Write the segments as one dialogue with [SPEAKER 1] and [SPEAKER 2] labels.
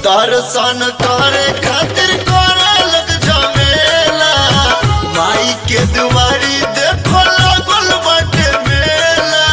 [SPEAKER 1] दर्शन करे खातिर करे लग जमेला माई के दुआरी देखो लागल बाटे मेला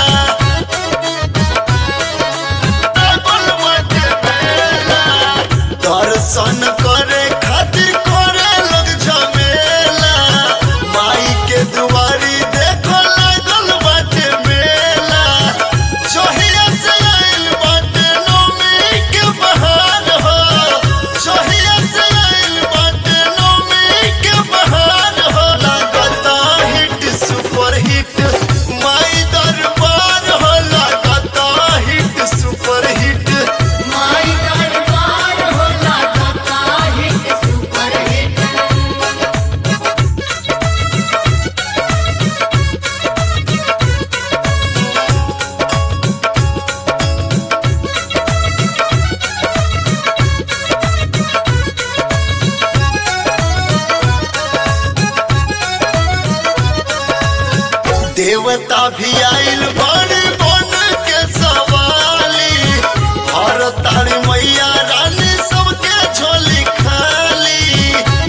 [SPEAKER 1] लागल बाटे मेला दर्शन करे खातिर करे लग जमेला माई के दुआरी देखो लागल बाटे मेला जहिया से आइल बाटे नौमी के बहार हो जहिया से आइल बाटे नौमी के बहार हो लागता हिट सुपर हिट माई दरबार हो लागता हिट सुपर हिट
[SPEAKER 2] माई दरबार होला कथा हिट सुपर हिट
[SPEAKER 1] देवता भी आइल बड़ी बन के सवाली हर तारी मैया रानी सबके झोली खाली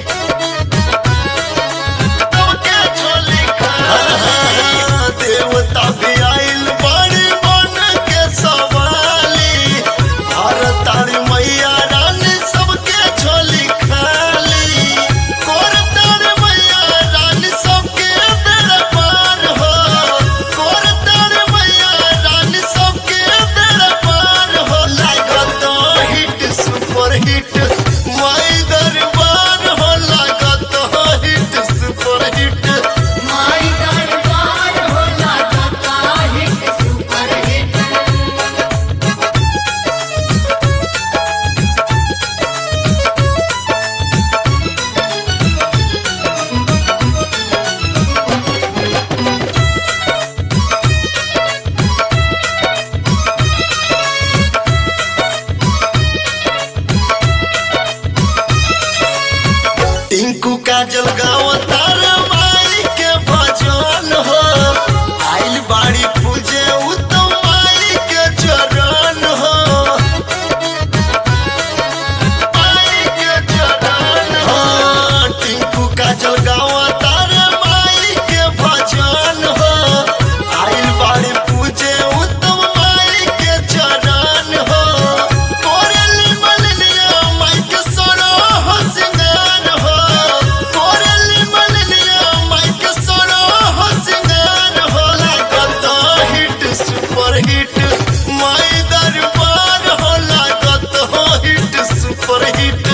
[SPEAKER 1] सबके झोली खाली देवता भी आइल बड़ी बन के सवाली हर तारी मैया रानी सबके झोली खाली कोर तारी मैया रानी सबके बेड़ा पार हो कोर तारी मैया रानी सबके बेड़ा पार हो लागत हिट सुपर हिट माई दरबार हो लागत हिट सुपर हिट
[SPEAKER 2] माई दरबार होला कथा hit super hit
[SPEAKER 1] Tinku Kajal गाँव तार माई के भजन हो आइल बाड़ी पूजे उत्तम माई के चरण हो माई के चरण हो टिंकू काजल गाँव तार माई के भजन हो आइल बाड़ी पूजे उत्तम माई के चरण हो कोरली मलनिया माई के सोना हो सिंगार हो कोरली मलनिया माई के सोना हो सिंगार हो लागत हिट सुपर हिट माई दरबार हो लागत हिट सुपर हिट